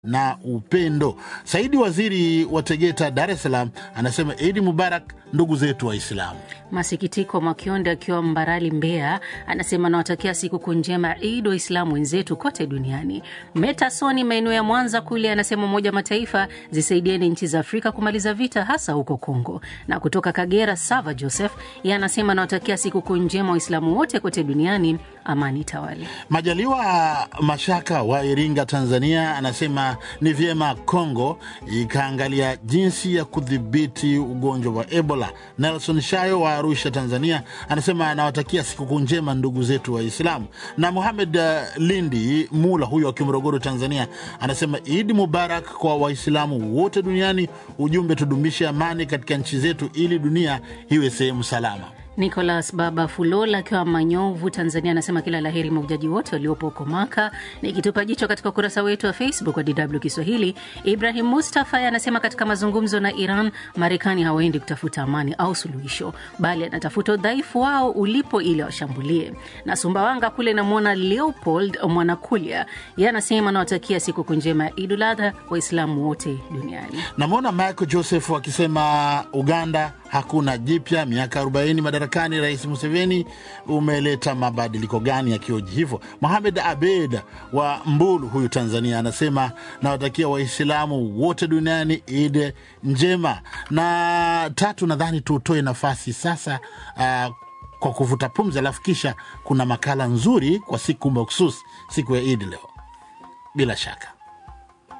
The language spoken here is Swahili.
na upendo. Saidi Waziri wa Tegeta, Dar es Salaam, anasema Idi Mubarak ndugu zetu Waislamu. Masikitiko Mwakionde akiwa Mbarali, Mbeya, anasema nawatakia sikukuu njema Idi Waislamu wenzetu kote duniani. Metasoni maeneo ya Mwanza kule anasema Umoja wa Mataifa zisaidieni nchi za Afrika kumaliza vita hasa huko Kongo. Na kutoka Kagera, Sava Joseph yeye anasema nawatakia sikukuu njema Waislamu wote kote duniani, amani tawale. Majaliwa Mashaka wa Iringa, Tanzania, anasema ni vyema Kongo ikaangalia jinsi ya kudhibiti ugonjwa wa Ebola. Nelson Shayo wa Arusha, Tanzania, anasema anawatakia sikukuu njema ndugu zetu Waislamu. Na Muhamed uh, Lindi Mula huyo wa Kimorogoro, Tanzania, anasema Idi Mubarak kwa Waislamu wote duniani. Ujumbe, tudumishe amani katika nchi zetu ili dunia iwe sehemu salama. Nicolas Baba Fulola akiwa Manyovu, Tanzania, anasema kila laheri mahujaji wote waliopo huko Maka. Nikitupa jicho katika ukurasa wetu wa Facebook wa DW Kiswahili, Ibrahim Mustafa anasema katika mazungumzo na Iran, Marekani hawaendi kutafuta amani au suluhisho, bali anatafuta udhaifu wao ulipo ili washambulie. Na Sumbawanga kule namwona Leopold Mwanakulya, ye anasema nawatakia sikukuu njema ya Idul Adha Waislamu wote duniani. Namwona Michael Joseph akisema Uganda hakuna jipya, miaka 40 madarakani, Rais Museveni umeleta mabadiliko gani? Akioji hivyo, Mohamed Abed wa Mbulu huyu Tanzania anasema nawatakia Waislamu wote duniani Id njema. Na tatu, nadhani tutoe nafasi sasa uh, kwa kuvuta pumzi, alafu kisha kuna makala nzuri kwa siku mahususi, siku ya Idi leo bila shaka